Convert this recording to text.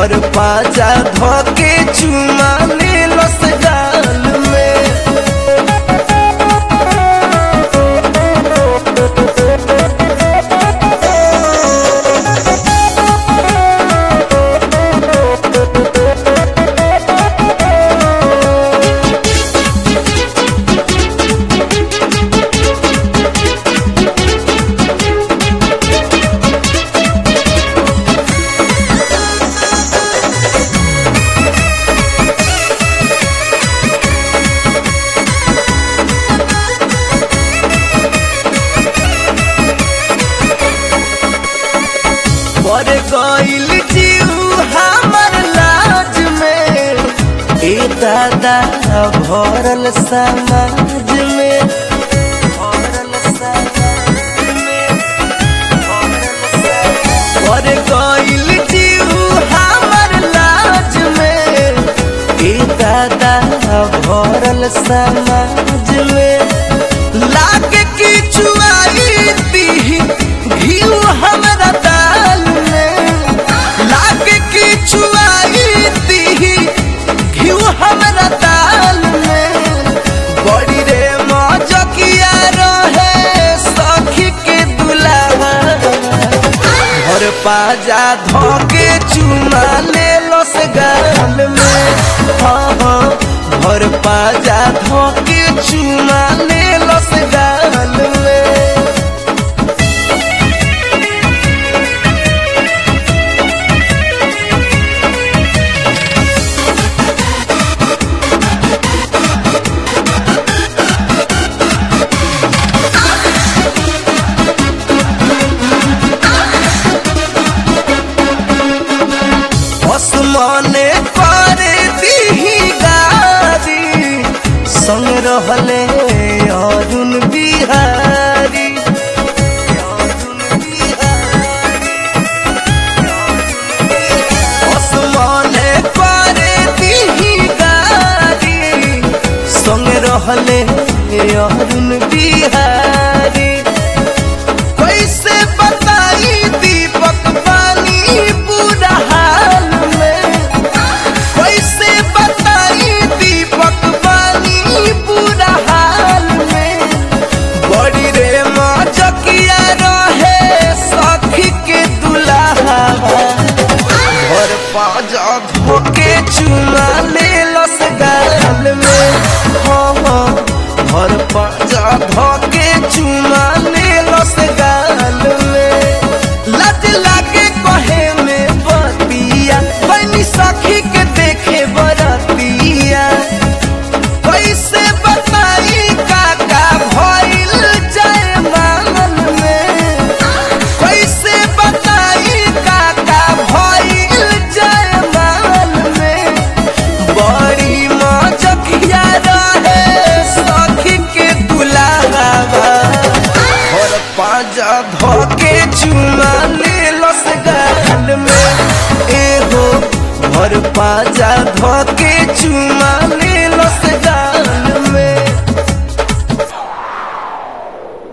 भर पाजा धोके चुमा ले लस गाल में पर गइल जीव हमर लाज में ए दादा भरल समाज में भरल समाज में, पर गइल जीव हमर लाज में ए दादा भरल समाज में लागे किछु आई दी घीव हमरा दाल में लागे किछु आई दी घीव हमरा दाल में बड़ी रे मजकिया रहे सखी के दुलावा घर पाजा धोके चुमा ले लस गाल में हाँ हाँ घर पाजा धोके चुमा ले लस गाल में आसमाने पर दीही गारी संग रहले अरुण बिहारी अरुण बिहारी। आसमाने पर दीही गारी संग रहले अरुण बिहारी कैसे बताई दीपक पानी बुरा हाल में कैसे बताई दीपक पानी बुरा हाल में बड़ी रे मजकिया रहे सखी के दुलाहा घर पाजा धोके चुमा ले लस गाल में हाँ हाँ घर पाजा धोके चुमा ले लस गाल में लज लागे कहे में बतिया बनी सखी के देखे बरतिया कैसे बताई काका भइल जय मांगल में कैसे बताई काका भइल जय मांगल में बड़ी मजकिया रहे सखी के दुलावा और पाजा धोके चुमा ले लस गाल में एहो भर पाजा धोके